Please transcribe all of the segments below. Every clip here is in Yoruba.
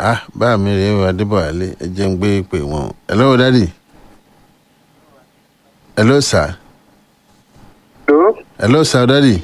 ah bá mi rèé o adébọ̀wálé ẹ jẹ́ ń gbé pè wọ́n hello daddy hello sir Hello, hello sir daddy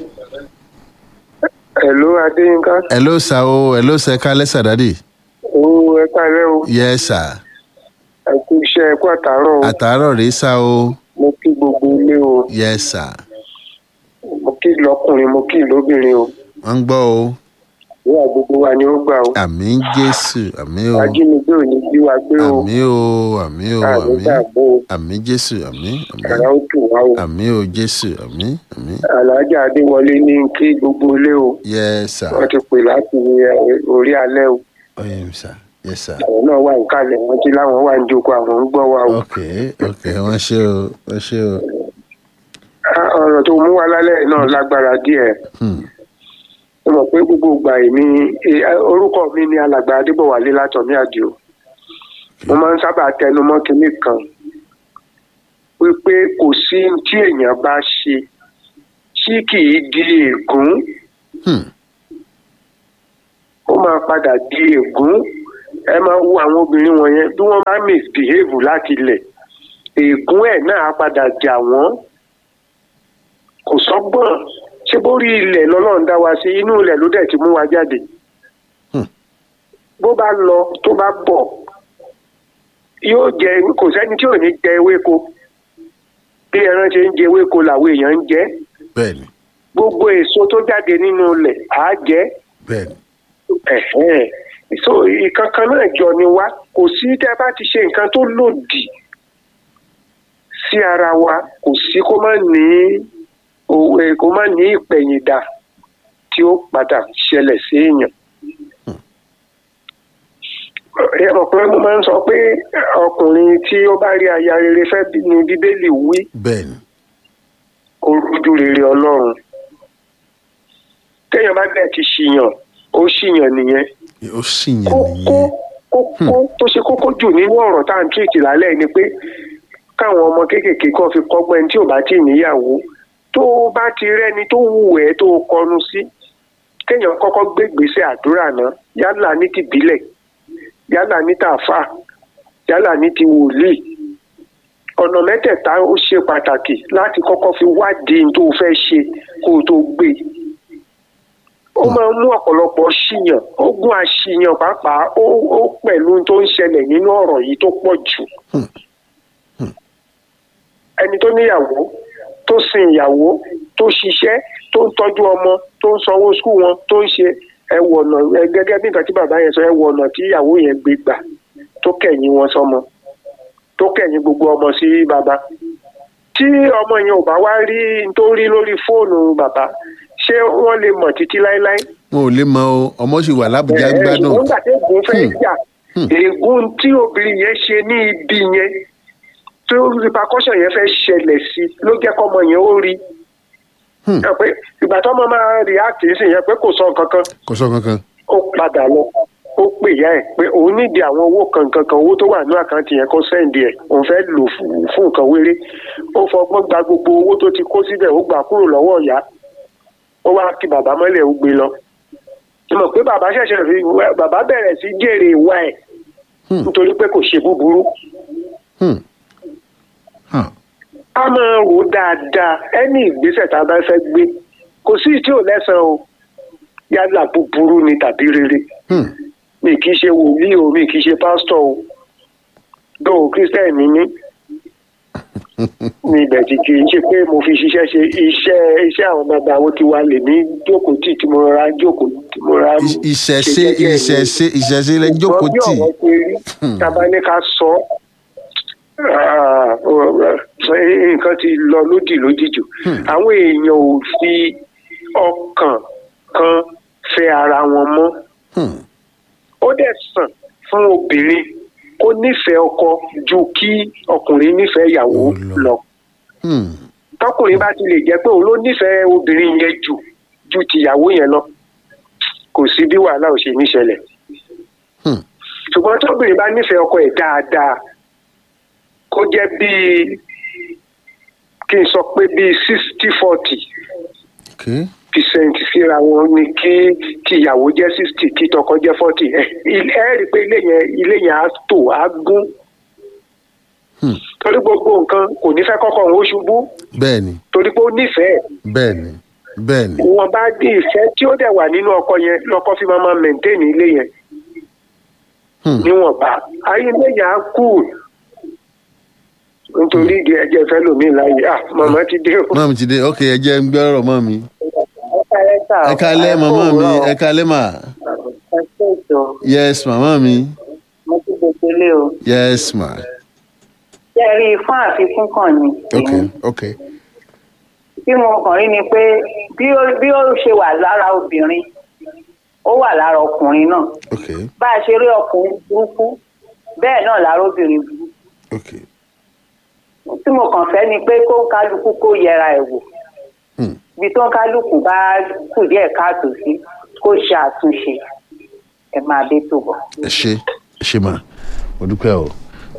hello Adéyínká. hello sir o hello sir kálẹ́ sir daddy Ó ẹ káàárẹ̀ o. yes sir Ẹ kú iṣẹ́ ẹ kú àtàárọ̀ o. àtàárọ̀ rèé sá o Mo kí gbogbo ilé o. yes sir Mo kí lọ́kùnrin, mo kí lóbìnrin o. wọ́n ń gbọ́ o Ìwà gbogbo wa ni ó gbà o. àmì jésù àmì o Ajínigbé ò ní bí wa gbé o. àmì o àmì o Àmì àmì dàbò o. àmì jésù àmì àmì Àrà ó tù wá o. àmì o jésù àmì àmì Àlàájá Adéwọlé ní kí gbogbo ilé o. yes sir Wọ́n ti pè láti orí alẹ́ o. oye sir yes sir Àwọn náà wà ń kalẹ̀, wọ́n ti láwọn wà ń jókòó àwọn ń gbọ́ wa o. ok ok wọ́n ṣe o wọ́n ṣe o Ah, Ọ̀rọ̀ tó mú wa lálẹ́ náà lágbára díẹ̀. hmm. mo mọ̀ pé gbogbo ìgbà èmi eh, orúkọ mi ni alàgbà adébọ̀wálé látọ̀mí àdìo mo máa ń sábà tẹnumọ́ kinní kan wípé kò sí tí èèyàn bá ṣe tí kì í di ègún Hmm. ó máa padà di ègún ẹ máa wo àwọn obìnrin wọ̀nyẹn bí wọ́n bá misbehave láti ilẹ̀ ègún ẹ̀ náà á padà jà wọ́n kò sọ́gbọ́n ṣé bórí ilẹ̀ lọ́lọ́run dá wa sí inú ilẹ̀ ló dẹ̀ ti mú wa jáde Hmm. bó bá lọ tó bá bọ̀ yóò jẹ kò sẹ́ni tí ò ní jẹ ewéko bí ẹran ṣe ń jẹ ewéko làwọn èèyàn ń jẹ bẹ́ẹ̀ni gbogbo èso tó jáde nínú ilẹ̀ á jẹ bẹ́ẹ̀ni ẹ̀hẹ́n. so ìkankan náà jọ ni wá kò sí tẹ́ bá ti ṣe nǹkan tó lòdì sí ara wa kò sí kó má ní òwe kó má ní ìpẹ̀yìndà tí ó padà ṣẹlẹ̀ sí èèyàn. ẹ mọ̀ pé mo máa ń sọ pé ọkùnrin tí ó bá rí aya rere fẹ́ bí- ni bíbélì wí bẹ́ẹ̀ni ó rújú rere ọlọ́run téèyàn bá bẹ̀ ti ṣìyàn ó ṣìyàn nìyẹn ó sì yẹn kókó nìyẹn kókó tó ṣe kókó jù nínú ọ̀rọ̀ tá à ń tírìtì lálẹ́ ni pé káwọn ọmọ kéékèèké kan fi kọ́gbọ́n ẹni tí ò bá tí ì níyàwó tó o bá ti rẹ́ni tó wù ẹ́ tó o kọnu sí kéèyàn kọ́kọ́ gbé ìgbésẹ̀ àdúrà náà yálà ní tìbílẹ̀ yálà ní tàfà yálà ní ti wòlíì ọ̀nà mẹ́tẹ̀ẹ̀ta ó ṣe pàtàkì láti kọ́kọ́ fi wádìí tó o fẹ́ ṣe kó o tó gbé e ó máa ń mú ọ̀pọ̀lọpọ̀ ṣìyàn ogún àṣìyàn pàápàá ó ó pẹ̀lú tó ń ṣẹlẹ̀ nínú ọ̀rọ̀ yìí tó pọ̀ jù. ẹni tó níyàwó tó sin ìyàwó tó ṣiṣẹ́ tó ń tọ́jú ọmọ tó ń sanwó skul wọn tó ń ṣe ẹwọ ọ̀nà ẹ gẹ́gẹ́ bí nǹkan tí bàbá yẹn sọ ẹwọ ọ̀nà tí ìyàwó yẹn gbé gbà tó kẹ̀yìn wọn sọmọ tó kẹ̀yìn gbogbo ọmọ sí bàbá tí ọmọ yẹn ò bá wá rí n tó rí lórí fóònù bàbá ṣé wọ́n lè mọ̀ títí láéláé. wọn ò lè mọ o ọmọ sì wà lábùjá Ẹ, gbádùn ṣùgbọ́n nígbà tí ègún fẹ́ Hmm. jà ègún tí obìnrin yẹn ṣe ní ibi yẹn tó repercussion yẹn fẹ́ ṣẹlẹ̀ sí ló jẹ́ kọ́mọ yẹn ó rí. Hmm. Ẹ pé ìgbà tó ọmọ máa react sí yẹn pé kò sọ nǹkan kan kò sọ kankan ó padà lọ ó pè ya ẹ pé òun nídìí àwọn owó kankan kan owó tó wà ní àkáǹtì yẹn kó sẹ́ǹdì ẹ̀ òun fẹ́ lò fún fún nǹkan wéré ó fọgbọ́n gba gbogbo owó tó ti kó síbẹ̀ ó gbà kúrò lọ́wọ́ ìyá ó wá kí bàbá mọ́lẹ̀ ó gbé lọ. mo mọ̀ pé bàbá ṣẹ̀ṣẹ̀ fi bàbá bẹ̀rẹ̀ sí jèrè ìwà ẹ̀ Hmm. nítorí pé kò ṣe búburú. Hmm. Huh. a máa rò ó dáadáa ẹni ìgbésẹ̀ tá a bá fẹ́ gbé kò sí tí ò lẹ́sàn-án o yálà búburú ni tàbí rere Hmm. mi kì í ṣe wòlíì o mi kì í ṣe pásítọ̀ o dóò kírísítẹ́nì ni mí ní ibẹ̀ tí kì í ṣe pé mo fi ṣiṣẹ́ ṣe iṣẹ́ iṣẹ́ àwọn bàbá àwọn tiwa lè ní jókòó tì tí mo rọra jókòó tí mo rọra Ì- ìṣẹ̀ṣe ṣe jẹ́jẹ́ mi. ìṣẹ̀ṣe ìṣẹ̀ṣe lẹ jókòó Ṣùgbọ́n bí tì ọ̀rọ̀ ṣe rí tábà ní ká sọ ah, ọ- nǹkan ti lọ lódì lódì jù àwọn èèyàn ò fi ọkàn kan fẹ́ ara wọn mọ́ Hmm. ó dẹ̀ sàn fún obìnrin kó nífẹ̀ẹ́ ọkọ ju kí ọkùnrin nífẹ̀ẹ́ ìyàwó Ó lọ. lọ Hmm. tọkùnrin bá ti lè jẹ́ pé òun ló nífẹ̀ẹ́ obìnrin yẹn jù ju tìyàwó yẹn lọ kò sí bí wàhálà ò ṣe ní ṣẹlẹ̀ Hmm. ṣùgbọ́n tóbìnrin bá nífẹ̀ẹ́ ọkọ ẹ̀ dáadáa kó jẹ́ bíi kí n sọ pé bíi sixty forty Okay. percent síra wọn ni kí kí ìyàwó jẹ́ sixty kí tọkọ jẹ́ forty ẹ ẹ rí i pé ilé yẹn ilé yẹn á tò á gún Hmm. torí gbogbo nǹkan kò ní fẹ́ kọ́kọ́ òun ó ṣubú bẹ́ẹ̀ ni torí pé ó nífẹ̀ẹ́ bẹ́ẹ̀ ni bẹ́ẹ̀ ni wọn bá dé ìfẹ́ tí ó dẹ̀ wà nínú ọkọ yẹn lọ́kọ fi máa máa maintain ilé yẹn Hmm. níwọ̀nba ayé ilé yẹn á kú nítorí ìdí ẹ̀jẹ̀ fẹ́ lòmíì láàyè ah màmá ti dé o. mọ́ mi ti dé ok ẹ jẹ́ ń gbé ọ̀rọ̀ mọ́ mi ẹ ẹ kalẹ́ màmá mi ẹ kalẹ́ mà ẹ kú ètò yes màmá mi mo ti gbèsè lé o. yes ma ṣé ẹ rí i fún àfikún kan ni. ok ok bí mo kàn rí ni pé bí ó bí ó ṣe wà lára obìnrin ó wà lára ọkùnrin náà ok bá a ṣe rí ọkùnrin burúkú bẹ́ẹ̀ náà lára obìnrin burúkú ok tí mo kàn fẹ́ ni pé kó ń kálukú kó yẹra ẹ̀ wò Hmm. ibi tó ń kálukú bá kù díẹ̀ káàtó sí kó ṣe àtúnṣe ẹ máa dé tó bọ̀. ẹ ṣe ẹ ṣe mà mo dúpẹ́ o.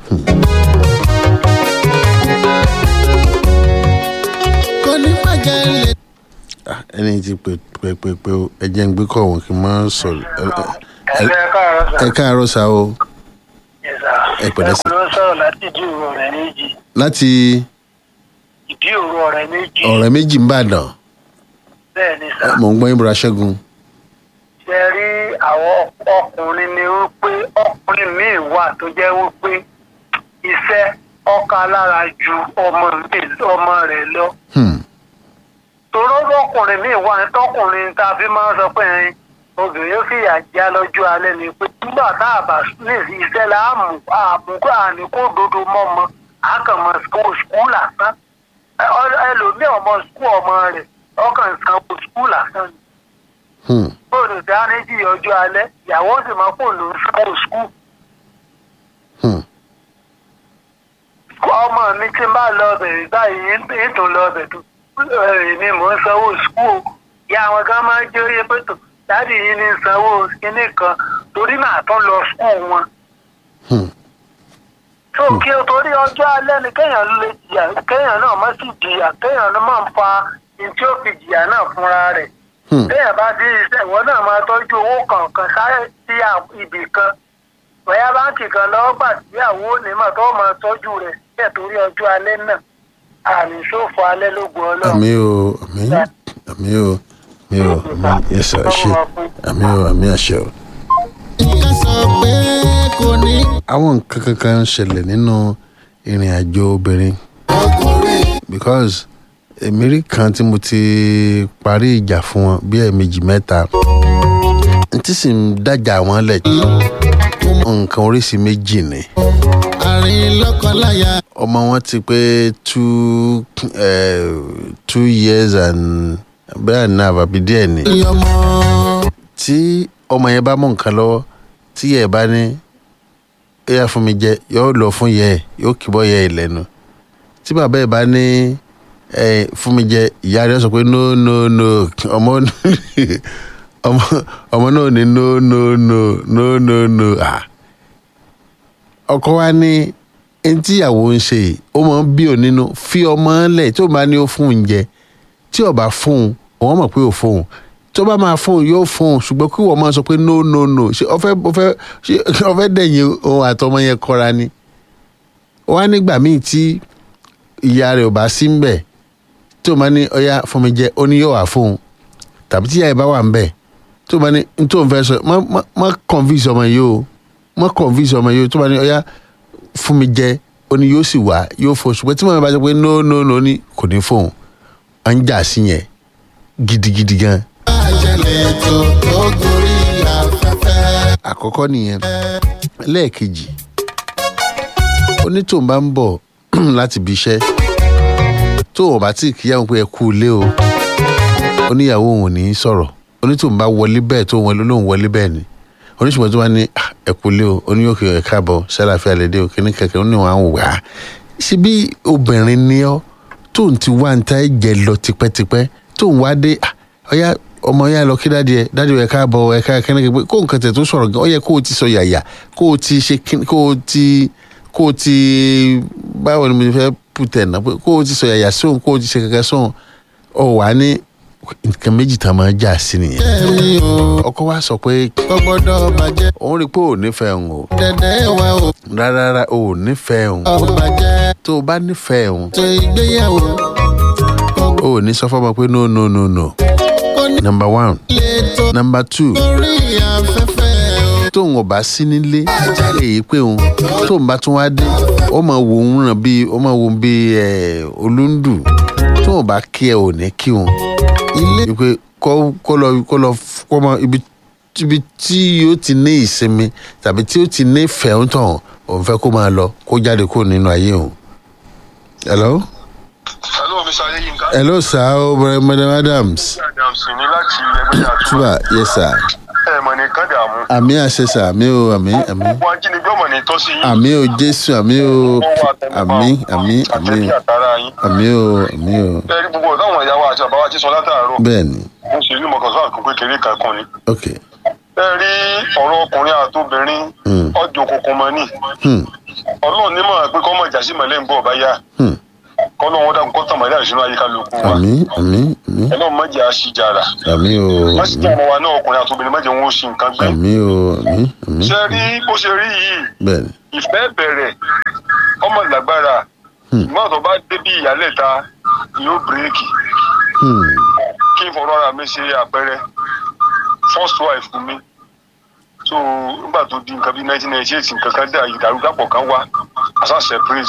kò ní bàjẹ́ lè Ah, ẹni tí pè pè pè pé o ẹ jẹ́ ń gbé kọ̀ wọ́n kí n máa sọ ẹ ẹ- ẹ káàárọ̀ sà. ẹ káàárọ̀ sá o Yes, sà. ẹ pẹ̀lẹ́ sà. ẹ ló ń sọ̀rọ̀ láti ìdí òru ọ̀rẹ́ méjì. láti ìdí òru ọ̀rẹ́ méjì. ọ̀rẹ́ méjì ń bàdàn bẹ́ẹ̀ ni sà. mò ń gbọ́ yín bọ́ra ṣẹ́gun ṣe rí àwọn ọkùnrin ni wípé ọkùnrin míì wà tó jẹ́ wípé iṣẹ́ ọkà lára ju ọmọ mi- ọmọ rẹ̀ lọ. Hmm, toró lọkùnrin míì wà ní tọkùnrin tá a fi máa ń sọ pé ẹyin obìnrin yóò fìyà já lọ́jọ́ alẹ́ ni pé nígbà tá a bá ní iṣẹ́ la á mú àmúkọ́ àníkó dodo mọ́mọ́ àkànmọ́ skul lásán Ẹ- ọ- ẹlòmíì ọmọ skul ọmọ rẹ̀ ọkàn sanwó skul lásán ni hmm, bóòdù dáríjì ọjọ́ alẹ́ ìyàwó sì máa kó lò ó sanwó skul hmm, ọmọ mi tí n bá lọ bẹ̀rẹ̀ báyìí ń tún lọ bẹ̀ tó èmi mò ń sanwó skul ìyá àwọn gan máa ń jẹ́ oyè pé tó dáàdì yìí ní sanwó kinní kan torí màá tún lọ skul wọn. hmm. tó kí o torí ọjọ́ alẹ́ ni kéèyàn lè jìyà kéèyàn náà má sì jìyà kéèyàn náà máa ń fa ní tí ó fi jìyà náà fúnra rẹ̀. Hmm. téèyàn bá ti ṣiṣẹ́ ìwọ náà máa tọ́jú owó kọ̀ọ̀kan sáré sí à- ibì kan bóyá báńkì kan lọ́wọ́ gbà síyàwó onímọ̀ tó máa tọ́jú rẹ̀ sílẹ̀ torí ọjọ́ alẹ́ náà àmì ṣòfò alẹ́ ló gbọ́ ọlọ́run. àmì o àmì àmì o àmì o àmì yẹsà ṣe àmì o àmì àṣẹ o. ká sọ pé kò ní àwọn nǹkan kankan ń ṣẹlẹ̀ nínú ìrìn àjò obìnrin ọkùnrin because èmi rí kan tí mo ti parí ìjà fún wọn bí ẹ̀ẹ̀mejì mẹ́ta n tí sì ń dájà wọn lẹ̀ nǹkan oríṣi méjì ni àárín lọ́kọláya ọmọ wọn ti pé two eh, two years and bẹ́ẹ̀ náà àbí díẹ̀ ni ọmọ tí ọmọ yẹn bá mú nǹkan lọ́wọ́ tí yẹ bá ní ó yà fún mi jẹ yóò lọ fún yẹ ẹ yóò kìbọ yẹ ẹ lẹ́nu tí bàbá ẹ bá ní ẹ fún mi jẹ ìyá rẹ sọ pé no no no ọmọ ọmọ ọmọ náà ní no no no no no no ah ọkọ wa ní ẹni tí ìyàwó ń ṣe yìí ó máa ń bí òun nínú fi ọmọ lẹ̀ tí ó bá ní ó fún un jẹ tí ó bá fún un òun mọ̀ pé ó fún un tó bá máa fún un yóò fún un ṣùgbọ́n kí wọ́n máa sọ pé no no no ṣé ọfẹ́ ọfẹ́ ṣé ọfẹ́ dẹ̀yìn òun àtọmọ yẹn kọ́ra ni wọ́n á nígbà míì tí ìyá rẹ̀ ò bá sí ń bẹ̀ tí o máa ní ọyá fún mi jẹ ó ní yóò wà fún un tàbí tí ìyá rẹ̀ bá wà ń bẹ̀ tí o máa ní n tó ń fẹ́ sọ má má má convince ọmọ yìí o má convince ọmọ yìí o tó máa ní ọyá fún mi jẹ ó ní yóò sì wá yóò fún un ṣùgbọ́n tí màmá bá sọ pé no no no ní kò ní fún un à ń jà sí yẹn gidigidi gan àjẹlẹ̀ tó tó gorí afẹ́fẹ́. àkọ́kọ́ nìyẹn lẹ́ẹ̀kejì onítòun bá ń bọ̀ láti ibi iṣẹ́ tóun bá tí kíyàwó pé ẹ kú ilé o oníyàwó òun ò ní í sọ̀rọ̀ onítòun bá wọlé bẹ́ẹ̀ tó wọlé lóun wọlé bẹ́ẹ̀ ni oníṣùgbọ́n tó bá ní "Ah, ẹ kú ilé o oníyòkè ẹ káàbọ̀ sálàfíà lédè o kíní kẹ̀kẹ́ ó ní wọn á wò wá ṣe bí obìnrin ni ọ́ tóun ti wá ń ta ẹ̀jẹ̀ lọ tipẹ́tipẹ́ tóun wá dé "Ah, ọ̀yá ọmọ yá lọ kí dáadé ẹ dáadé ẹ káàbọ̀ ẹ ká kíní kẹ̀kẹ́ kó nǹkan tẹ̀ tó sọ̀rọ̀ gan ó yẹ kó o ti sọ yàyà kó o ti ṣe kíní kó o ti kó o ti báwo ni mo fẹ́ pùtẹ̀ náà pé kó o ti sọ yàyà sóhun kó o ti ṣe kẹ̀kẹ́ sóhun ọ wà ní nǹkan méjì tá a máa jà sí nìyẹn ẹ̀mí o ọkọ wa sọ pé kò gbọ́dọ̀ bàjẹ́ òun rí i pé ò nífẹ̀ẹ́ òun o dẹ̀dẹ̀ wa o rárá ò nífẹ̀ẹ́ òun ò bàjẹ́ tó o bá nífẹ̀ẹ́ òun tó ìgbéyàwó kò o ò ní sọ fọmọ pé no no no no kò ní number one lè tó number two lórí afẹ́fẹ́ o. tóun ò bá sí nílé èyí pé òun tóun bá tún wá dé ó máa wo òun ràn bíi ó máa wo bíi ẹ olúndù tóun ò bá kí ẹ ò ní kí òun ilé wípé kó kó lọ kó lọ kó mọ ibi ibi tí yóò ti ní ìsinmi tàbí tí yóò ti ní ìfẹ́ ń tàn òun fẹ́ kó máa lọ kó jáde kúrò nínú ayé òun. hello hello mr adeyinka. hello sir o brother madam adams adams ní láti ẹgbẹ́ àtúbà. tuba yes sir ẹ mọ̀ ní kán dààmú. àmì àṣẹ sir àmì o àmì àmì gbogbo ajínigbé ọmọ ní tọ́sí yín. àmì o jésù àmì o àmì àmì àmì àtẹ̀bí àtàrà yín. àmì o àmì o ẹ rí gbogbo ọ̀dọ́ àwọn ìyá wa àti bàbá wa ti sọ látàárọ̀. bẹ́ẹ̀ ni mo sì rí mọ̀kàn sọ́wọ́n àkókò kékeré kan kan ni. ok ẹ rí ọ̀rọ̀ ọkùnrin àtobìnrin Hmm. ọjọ́ òkùnkùn mọ́ ni. hmm ọlọ́run ní mọ̀ pé kọ́mọ ìjà sí mọ̀lẹ́ ń bọ̀ bá yá. hmm kọ́nà wọn dàgbọ́n kọ́ tàn mọ́lẹ́ àìsínú ayíká lóko wa. àmì àmì àmì ẹlọ́run mọ̀jẹ̀ àṣìjàrà. àmì o wọ́n sì jẹ́ ọmọ wa náà ọkùnrin àtobìnrin mọ̀jẹ̀ wọn ó sì nǹkan gbé. àmì o àmì àmì ṣé rí bó ṣe rí yìí bẹ́ẹ̀ ni ìfẹ́ bẹ̀rẹ̀ ọmọ ìlágbára Hmm. ìgbọ́n tó bá débi ìyálẹ̀ta yóò bírèkì hmm kí n fọ̀rọ̀ ara mi ṣe àpẹẹrẹ first wife fún mi so nígbà tó di nǹkan bíi nineteen ninety eight nǹkan kan dé ìdàrúdàpọ̀ kan wá àṣà separate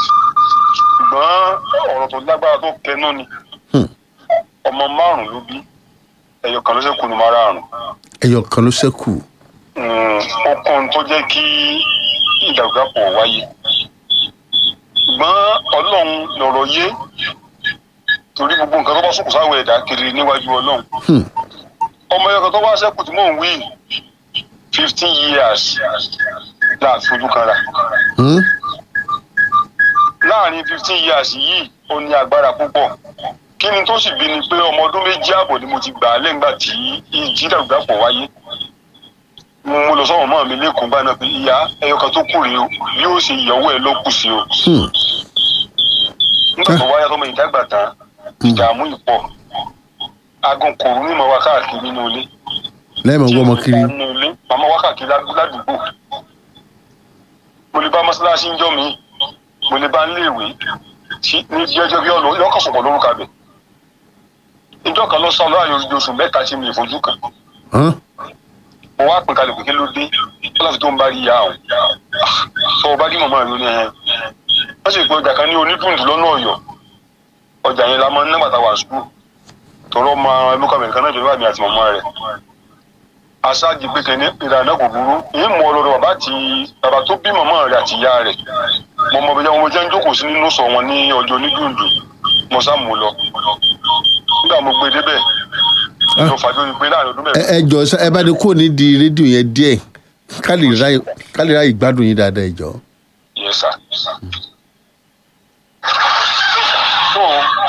ṣùgbọ́n ọ̀rọ̀ tó lágbára tó kẹnu ni Hmm. ọmọ márùn ló bí ẹyọ kan ló ṣe kùnú márùn ẹyọ kan ló ṣẹ́kù ó kún tó jẹ́ kí ìdàrúdàpọ̀ wáyé ṣùgbọ́n ọlọ́run lọ̀rọ̀ yé torí gbogbo nǹkan tó bá sùnkùn sáwọ ẹ̀dá kiri níwájú ọlọ́run hmm ọmọ ẹ̀yọ́ kan tó wá sẹ́kù tí mò ń wí fifteen years láti fojú kan rà hmm láàrin fifteen years yìí ó ní agbára púpọ̀ kí ni tó sì bí ni pé ọmọ ọdún méjì ààbọ̀ ni mo ti gbà á lẹ́ngbà tí ìjìdàgbàpọ̀ wáyé mo mo lọ sọ́wọ́n mọ́ mi lẹ́kùn bá náà pé ìyá ẹyọ kan tó kù rèé o yóò ṣe ìyàwó ẹ ló kù sí o hmm nígbà tó wáyà tọmọ ìdàgbà tán ìdààmú ìpọ̀ agun kòrò ní ìmọ̀ wá káàkiri nínú ilé lẹ́yìn máa wọ́ ọmọ kiri nínú ilé màmá wá káàkiri ládùú- ládùúgbò mo lè bá mọ́ṣáláṣí ń jọ́ mi mo lè bá níléèwé tí ní jẹ́jọ́ bí ọ̀lọ́ yọkàn sọ̀pọ̀ lórúkọ abẹ ìjọ kan lọ sọ láàrin ojú oṣù mẹ́ta tí mi ì fojú kan hàn mo wá pín kalẹ̀ pé kí ló dé láti tó ń bá rí ìyá àwọn sọ ọba kí màmá rí ó ní ẹ wọ́n sì pé ọjà kan ní onídùndùn lọ́nà ọ̀yọ́ ọjà yẹn la máa ń nígbà tá a wà sùkúù tọrọ ma lókà mẹ́rin náà jọba mi àti màmá rẹ̀ aṣáájú pé kẹ́ni ìlànà kò burú èyí mú ọlọ́dọ̀ bàbá àti bàbá tó bí màmá rẹ̀ àti ìyá rẹ̀ mo mọ bí wọn jẹ́ ń jókòó sí nínú sọ wọn ní ọjọ́ onídùndùn mo sá mú lọ nígbà mo gbé débẹ̀ lọ fàájọ́ ni pé láàrin ọdún ẹ mẹ́rin ẹ jọ sá ẹ bá ní kó ní di rédíò yẹn díẹ̀ ká lè ráyè ká lè ráyè gbádùn yín dáadáa ẹ jọ. Yes, sir. So,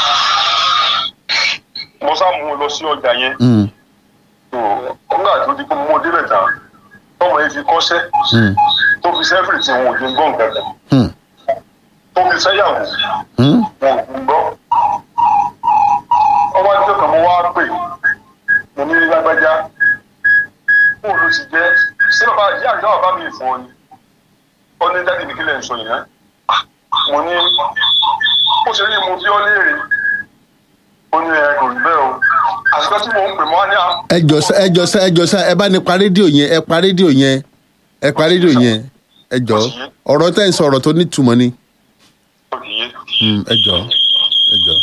mo sá mú un lọ sí ọjà yẹn. Hmm So, nígbà tó di pé mo débẹ̀ tán, tọmọ yẹn fi kọ́ṣẹ́, hmm tó fi sẹ́fìrì tí wọn ò dín gbọ́n kankan, hmm tó fi sẹ́yàwó, hmm wọn ò dín gbọ́. Ọba níjọ́ kan mo wá pè, mo ní lágbájá, fóònù ló ti jẹ́, sí bàbá ìyá àgbà bàbá mi fún ọ ni. Ó ní dáàdì mi kí lẹ̀ ń sọ yẹn. Mo ní ó ṣe rí mo bí ọ léèrè ó ní ẹ kò rí bẹ́ẹ̀ o àsìkò tí mò ń pè mọ́ á ní à. ẹ jọ sá ẹ jọ sá ẹ jọ sá ẹ bá ní pa rédíò yẹn ẹ pa rédíò yẹn ẹ pa rédíò yẹn ẹ jọ ọ̀rọ̀ tẹ́ ń sọ ọ̀rọ̀ tó nítumọ̀ ni ó ti yé. Hmm, ẹ jọ ẹ jọ.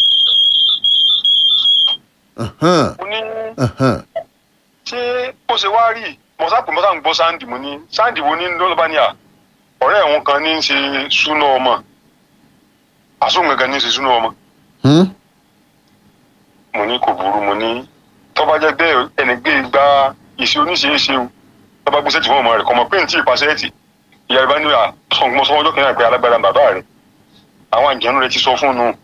Ahan, mo ní ahan. ṣé bó ṣe wá rí mọ̀sá pè mọ́sá ń gbọ́ sáǹdì mo ní sáǹdì wo ní lọ́lọ́bá ní à ọ̀rẹ́ ẹ̀wọ̀n kan ní í ṣe súná ọmọ àsóhùn gangan ní í ṣe súná ọmọ Hmm? mo ní kò burú mo ní tọ́ba jẹ́ bẹ́ẹ̀ ẹni gbé gba ìṣe oníṣeéṣe o tọ́ba gbé sẹ́ẹ̀tì fún ọmọ rẹ̀ kọ́mọ pé ní tí ì pa sẹ́ẹ̀tì ìyá rẹ̀ bá ní à sọ̀gbọ́n sọ ọjọ́ kìnìún àgbẹ̀ alágbára bàbá rẹ̀ àwọn àjẹnú rẹ̀ ti sọ fún un nù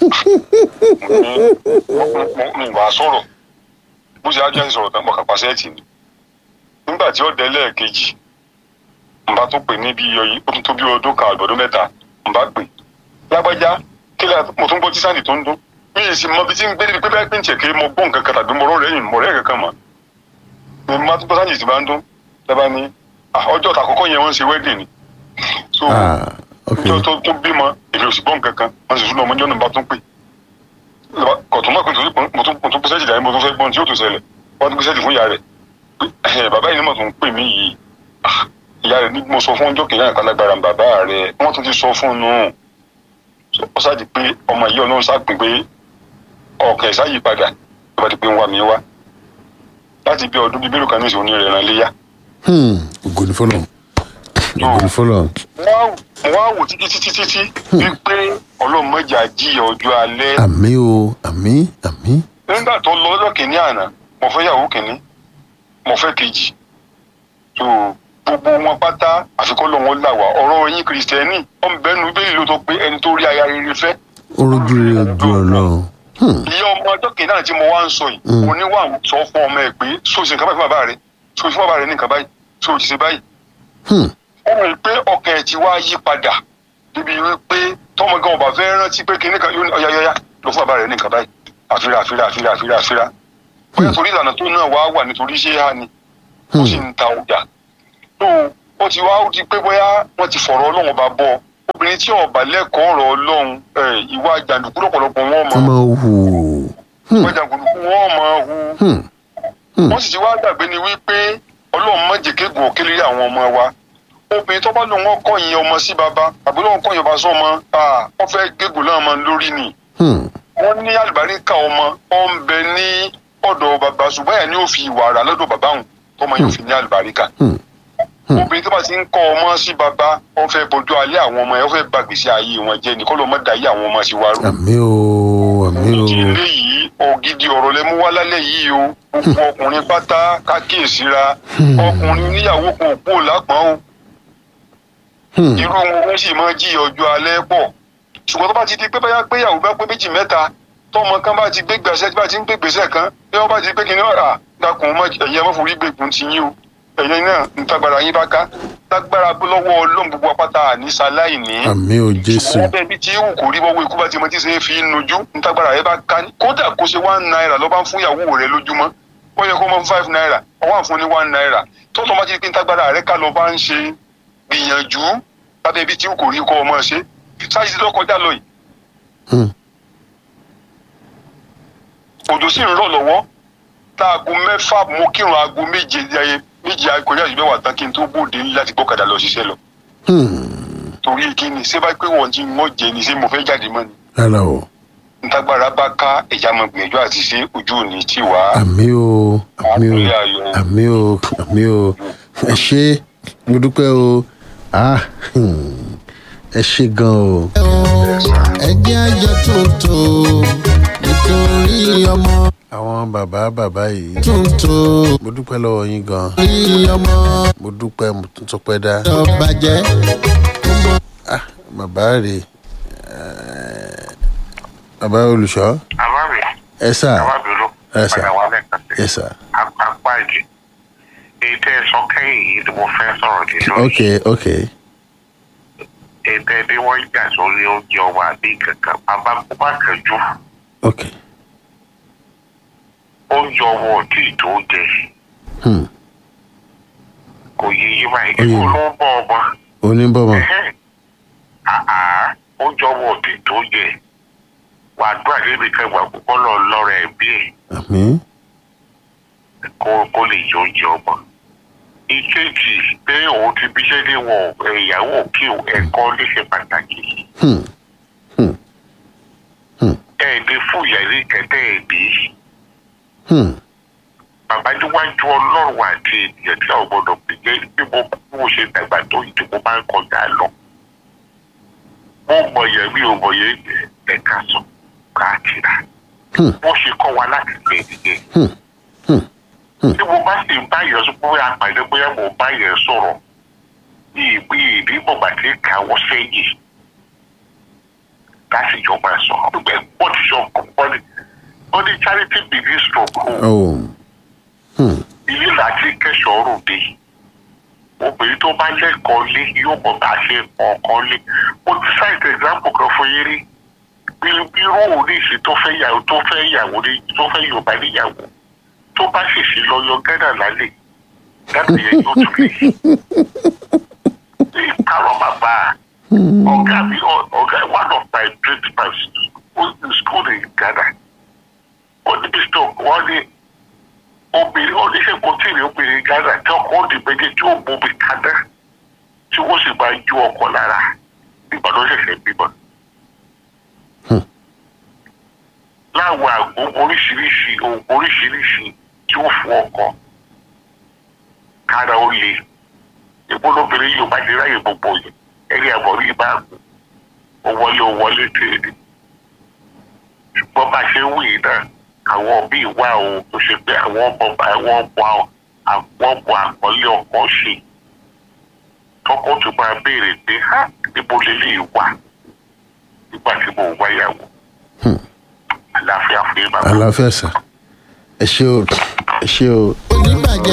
mi wàá sọ̀rọ̀ bó ṣe ájọ́ sọ̀rọ̀ tán mọ̀ká pa sẹ́ẹ̀tì ni nígbà tí ó dé lẹ́ẹ̀kejì n bá tó pè ní bí ọyí ó tún tó bí ọdún kan àgbọ̀dún mẹ́ta n bá pè lágbájá kí lè mo tún gbọ́ tí sáǹdì tó ń dún mi ì sì mọ bí tí ń gbé níbi pé bẹ́ẹ̀ pé ń tiẹ̀ kiri mo gbọ́ nǹkan kan tàbí mo rọ́ lẹ́yìn mo rẹ́ kankan mọ́ mi má tó sáyìn sì bá ń dún lẹ́bàá ní "Ah, ọjọ́ ta àkọ́kọ́ yẹn wọ́n ń ṣe wedding ni so ah ok ọjọ́ tó tó bímọ èmi ò sì gbọ́ nǹkan kan wọ́n sì tún ọmọ ọjọ́ náà bá tún pè kọ̀tún mọ́ pé nítorí pé mo tún mo tún pèsè ìjà yẹn mo tún fẹ́ gbọ́n tí yóò tún ṣẹlẹ̀ wọ́n tún pèsè ìdí fún ìyá rẹ̀ Ẹ̀, bàbá yìí ni mo tún pè mí yìí Ah, ìyá rẹ̀ ní mo sọ fún ọjọ́ kìnìún àkàlágbára bàbá rẹ̀ wọ́n tún ti sọ fún un nù ó ṣáàjì pé ọmọ yìí ọlọ́run ṣáàpè pé ọkàn ẹ̀ ṣáàyí padà tó bá ti pé ń wá mi wá láti bí ọdún bíi mélòó kan ní ìṣòro ní rẹ̀ ràn léyà hmm ògo ni fọlọ ògo ni fọlọ wọ́n á wò títí títí títí wípé ọlọ́run mọ́jà jíyà ọjọ́ alẹ́ àmì o àmì àmì nígbà tó lọ lọ́jọ́ kìíní àná mo fẹ́ yàwó kìíní mo fẹ́ kejì tó gbogbo wọn pátá àfikún lọ́wọ́ là wá ọ̀rọ̀ yín kìrìsìtẹ́nì ó ń bẹ́nu bẹ́ẹ̀ ló tó pé ẹni tó rí aya rere fẹ́ orójú rẹ ojú Ọlọ́run hmm ìyá ọmọ ọjọ́ kìíní àná tí mo wá ń sọ yìí Mm. oníwà sọ fún ọmọ ẹ pé sóòsì nǹkan báyìí fún bàbá rẹ sóòsì fún bàbá rẹ ní nǹkan báyìí sóòsì ṣe báyìí hmm ó mọ̀ pé ọkàn ẹ̀ ti wá yí padà níbi wípé tọmọ gan ọba fẹ́ rántí pé kinní kan yóò ní ọ̀yáyáyá lọ fún bàbá rẹ̀ ní nǹkan báyìí àfírà àfírà àfírà àfírà àfírà bóyá torí ìlànà tó náà wá wà nítorí ṣé hà ni ó sì ń ta ọjà tó ó ti wá ó ti pé bóyá wọ́n ti fọ̀rọ̀ ọlọ́run ọba bọ́ obìnrin tí ọba lẹ́kọ̀ọ́ ọ̀rọ̀ ọlọ́run ẹ̀, ìwà jàǹdùkú lọ́pọ̀lọpọ̀ wọn mọ̀ ọmọ hù hmm ìwà jàǹdùkú wọn mọ̀ hu hmm hmm wọ́n sì ti wá gbàgbé ni wípé ọlọ́run má jẹ́ kéegun òkèlè àwọn ọmọ wa obìnrin tó bá lóun wọ́n kọ̀yìn ọmọ sí baba àbí lóun kọ̀yìn ọba sọ́mọ wọ́n fẹ́ gégùn náà mọ́ lórí ni hmm wọ́n ní àlùbáríkà ọmọ ó ń bẹ ní ọ̀dọ̀ bàbá ṣùgbọ́n ẹ̀ ní ó fi ìwà rà lọ́dọ̀ bàbá òun tọmọ yóò fi ní àlùbáríkà hmm Hmm. obìnrin tó bá ti ń kọ́ ọmọ sí baba wọ́n fẹ́ bójú alẹ́ àwọn ọmọ yẹn wọ́n fẹ́ gbàgbèsè ayé wọn jẹ́ ní kọ́ ló mọ́ da ayé àwọn ọmọ sí wa rú àmì o àmì o ìdílé yìí ògidì ọ̀rọ̀ lẹ mú wá lálẹ́ yìí o gbogbo ọkùnrin pátá kákíyèsíra Hmm. ọkùnrin níyàwó kan òpó lápọ̀n o hmm irú wọn wọ́n sì máa jí ọjọ́ alẹ́ pọ̀ ṣùgbọ́n tó bá ti di pé báyà péyàwó bá pé méjì mẹ́ta tọmọ kan bá ti gbé gbèsè bá ti ń gbé gbèsè kan bí wọ́n bá ti gbé kí ni ọ̀rà dákun mọ́ ẹ̀yẹ mọ́ forí gbèkùn ti yín o ẹ̀yẹ náà ń tagbára yín bá ká lágbára lọ́wọ́ ọlọ́run gbogbo apáta àníṣà láì ní àmì o Jésù ṣùgbọ́n bẹ́ẹ̀ bí tí ewu kò rí bọ́wọ́ ikú bá ti mọ tí ṣe é fi ń nojú ntágbára rẹ bá ká ní kódà kó ṣe one naira lọ́ bá ń fún ìyàwó rẹ lójúmọ́ ó yẹ kó mọ five naira ọwọ́ àfún ní one naira tó lọ́ bá ti pín ntágbára rẹ ká lọ́ bá ń ṣe gbìyànjú lábẹ́ bí tí ewu kò rí kọ́ ọmọ ṣe sáyé ti lọ́kọjá lọ yìí hmm òjò sì ń rọ̀ lọ́wọ́ láago mẹ́fà mo kírun aago méje ayé méje kọjá ìgbẹ́ wà tán kí n tó bóde láti gbọ́kadà lọ ṣiṣẹ́ lọ hmm torí kí ni ṣé bá pé wọ́n ti ń wọ́n jẹ ni ṣé mo fẹ́ jáde mọ́ ni rárá o ntagbara bá ká ẹja mọ gbìyànjú àti ṣe ojú òní tí wà á àmì o àmì o àpèlé ayọ̀ àmì o àmì o ẹ ṣé mo dúpẹ́ o ah hmm, ẹ ṣé gan o ẹ jẹ́ àjọ tuntun nítorí ọmọ àwọn bàbá bàbá yìí tuntun mo dúpẹ́ lọ́wọ́ yín gan nítorí ọmọ mo dúpẹ́ mo tún tún pẹ́ dá tó bàjẹ́ ah bàbá rè bàbá olùṣọ́ àbábí ẹ sà àbábìrú Yes, sir. padà wà lẹ́ẹ̀kan sí ẹ sà apá ìjì èyí tẹ́ ẹ sọ kẹ́yìn yìí ni mo fẹ́ sọ̀rọ̀ lé lórí ok ok èyí tẹ́ ẹ bí wọ́n jà sórí oúnjẹ ọwọ́ àbí kankan bàbá kó bá kẹjú ok oúnjẹ ọwọ́ òdì tó jẹ hmm kò yé yí báyìí Ó yé kó mi. ló ń bọ̀ ọmọ oníbọ̀mọ̀ Ẹhẹ́n. àá oúnjẹ ọwọ́ òdì tó jẹ wà á dúrà débi kẹwàá kó lọ lọ́rọ̀ ẹ̀ bí ẹ̀ àmì kó kó lè jẹ oúnjẹ ọmọ. ìkejì pé òun ti bíṣẹ́ ní wọn ìyàwó kí ẹ̀kọ́ lè ṣe pàtàkì. hmm ẹ̀ẹ́dẹ́ fún ìyàrí kẹtẹ́ ẹ̀bí. hmm bàbá níwájú ọlọ́run àti ènìyàn tí a ò gbọdọ̀ pè jẹ́ bí mo bí mo ṣe dàgbà tó yìí tí mo máa ń kọjá lọ. mo mọ̀ yẹn mi ò mọ̀ yẹn ẹ̀ka sọ káàkiri. hmm bó ṣe kọ́ wa láti lè nìyẹn. hmm hmm tí mo bá sì ń bá yẹn sọ pé àpàdé bóyá mo bá yẹn sọ̀rọ̀ ní ìpín ìdí bọ̀gbà tí ń kàwọ́ sẹ́yìn láti jọ máa sọ ọgbẹ́ wọ́n ti sọ ọ̀pọ̀ ní ó ní charity begins from home oh hmm ilé láti kẹsàn-án ròde obìnrin tó bá lẹ́kọ̀ọ́ lé yóò mọ̀ bá ṣe ọkàn lé mo ti cite example kan fún yín rí bí bí irú oríṣi tó fẹ́ yàwó tó fẹ́ yàwó ní tó fẹ́ yorùbá níyàwó tó bá ṣèṣì lọ yọ gánà lálẹ́ gánà yẹn yóò tún lè yí. ìparọ́ bàbá ọ̀gá mi ọ- ọ̀gá one of my principals ó ní school in Ghana ó ní bishop wọ́n ní obìnrin oníṣẹ́ kò tí ì rí obìnrin Ghana tí ọkọ òdì méjì tí ó bomi kaná tí wọ́n sì máa ju ọkọ lára nígbà tó ṣẹ̀ṣẹ̀ bímọ. láwọn àgbo oríṣiríṣi oògùn oríṣiríṣi tí ó fún ọkọ kára ó le ìgbólóbìnrin yóò bá dé ráyè gbogbo yẹn ẹni àbọ̀rí bá ó wọlé ó wọlé tèrè ṣùgbọ́n bá a ṣe ń wí yìí náà àwọn bíi wà o tó ṣe pé àwọn ọmọ àwọn ọmọ àwọn ọmọ àkọlé ọkọ ṣe tọkọ tó máa béèrè pé ha níbo lélẹ́yìí wà nígbà tí mo wáyàwó àlàáfíà fún yín bàbá. àlàáfíà sà ẹ ṣé o ẹ ṣé o oníbàjẹ́